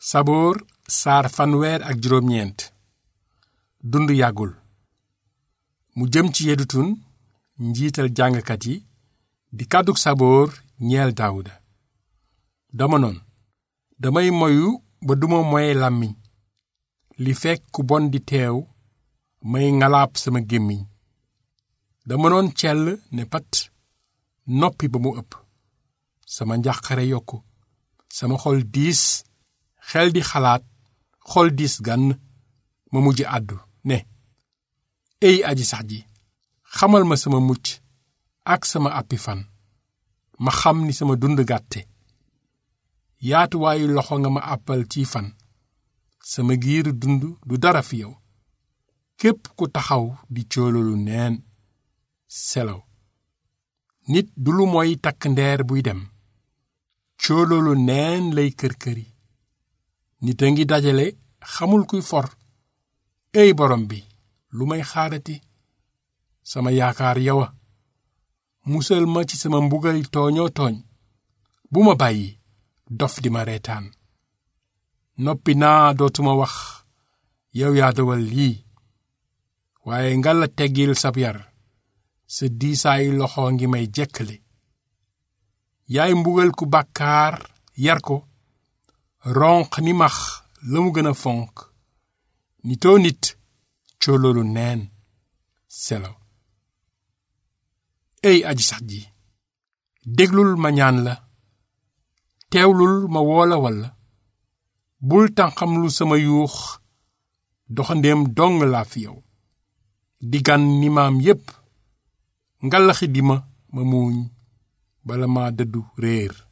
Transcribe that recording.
saboor saar fanweer ak juróom-ñeent dund yàggul mu jëm ci yedutun njiital jàngkat yi di kàddug saboor ñeel daawuda dama noon damay moyu ba duma moye làmmiñ li fekk ku bon di teew may ngalaab sama gémmiñ dama noon cell ne pat noppi ba mu ëpp sama njàqare yokku sama xol diis xel di xalaat xol diis gann ma mujj àddu ne ey aji sax ji xamal ma sama mucc ak sama àppi fan ma xam ni sama dund gàtte yaatuwaayu loxo nga ma àppal ci fan sama giiru dund du dara fi yow képp ku taxaw di coolalu neen selaw nit du lu mooy takk ndeer buy dem cooloolu neen lay kër-këri nit a ngi dajale xamul kuy for ey borom bi lu may xaarati sama yaakaar yowa musal ma ci sama mbugal tooñoo tooñ bu ma bàyyi dof di ma reetaan noppi naa dootuma wax yow yaa dogal lii waaye nga la teggil sab yar sa diisaayu loxo ngi may jekkali yaay mbugal ku bàkkaar yar ko ronq ni max la mu gën a fonk nitoo nit cooloolu neen selo ey aji sax ji déglul ma ñaan la teewlul ma woola walla bul tànqam lu sama yuux doxandéem dong laa fi yow di gan ni maam yépp ngalaxi di ma ma muuñ bala ma dëddu réer